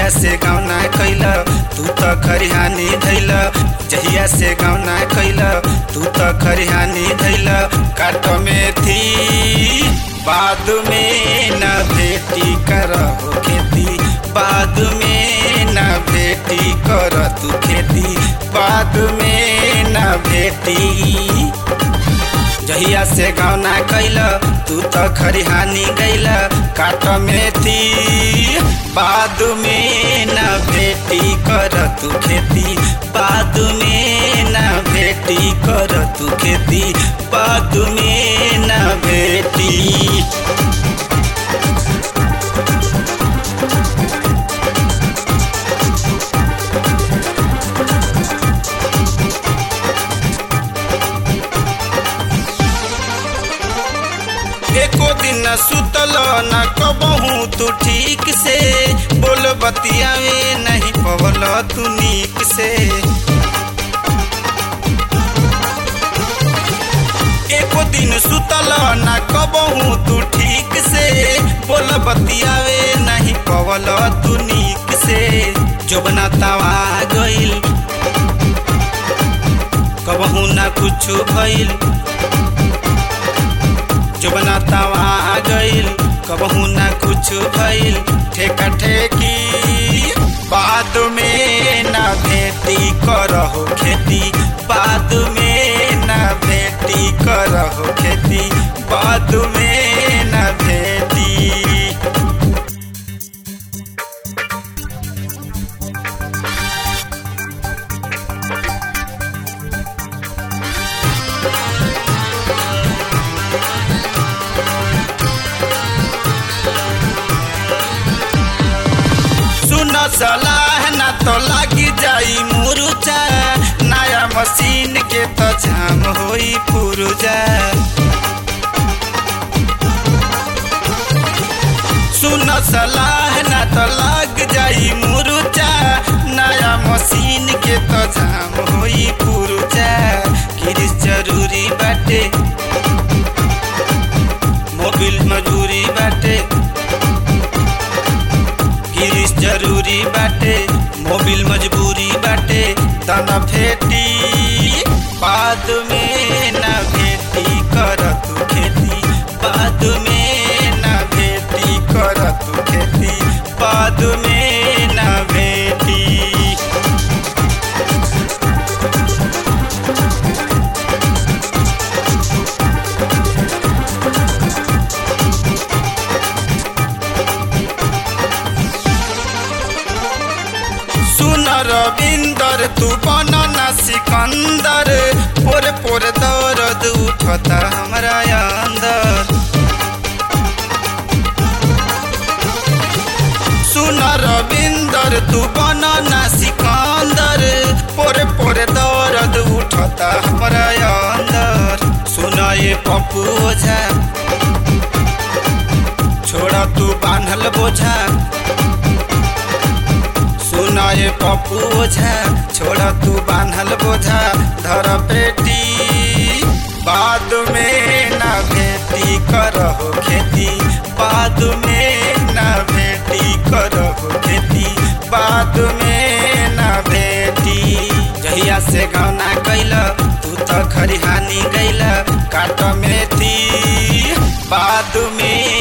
से गौना कैल तू त खरिहानी धैल जहिया से गौना कैल तू त खरिहानी धैल काट में थी बाद में न भेटी कर खेती बाद में न भेटी कर तू खेती बाद में न भेटी जहिया से गौना कैल तू त खरिहानी गैल काट में थी बाद में न भेटी कर तू खेती बाद में न भेटी कर तू खेती बाद में न भेटी एको दिन सुतल न कबहू तू ठीक से बोल बतियावे नहीं पवल तू नीक से एको दिन सुतल न कबहू तू ठीक से बोल बतियावे नहीं पवल तू नीक से जोबना तवा गइल कबहू ना कुछ भइल जुबना तवा गइल कबहू ना कुछ भइल ठेका ठेकी बाद में ना भेटी करहो खेती बाद में ना भेटी करहो खेती बाद में ना भेटी सुन सलाह न तो लागी जाई मुरुचा नया मशीन के तो जाम होई पुरुजा सुन सलाह न तो लाग जाई मुरुचा नया मशीन के तो जाम होई पुरुजा किरिस जरूरी बाटे मोबिल मजूरी बाटे गिरीश जरूरी बाटे मोबिल मजबूरी बाटे तना फेटी बाद में ना भेटी कर तू खेती बाद में ना भेटी कर तू खेती बाद में ना भेटी सुन रविंदर तू बनना सिकंदर पोर पोर दर्द उठता हमरा अंदर सुन रविंदर तू बनना सिकंदर पोर पोर दर्द उठता हमरा अंदर सुन ये पप्पू ओझा छोड़ा तू बांधल बोझा सुना ये पप्पू ओझा छोड़ा तू बांधल बोझा धर पेटी बाद में ना भेटी करहो खेती बाद में ना भेटी करहो खेती बाद में ना भेटी जहिया से गौना कैल तू तो खरिहानी गैल काट में थी बाद में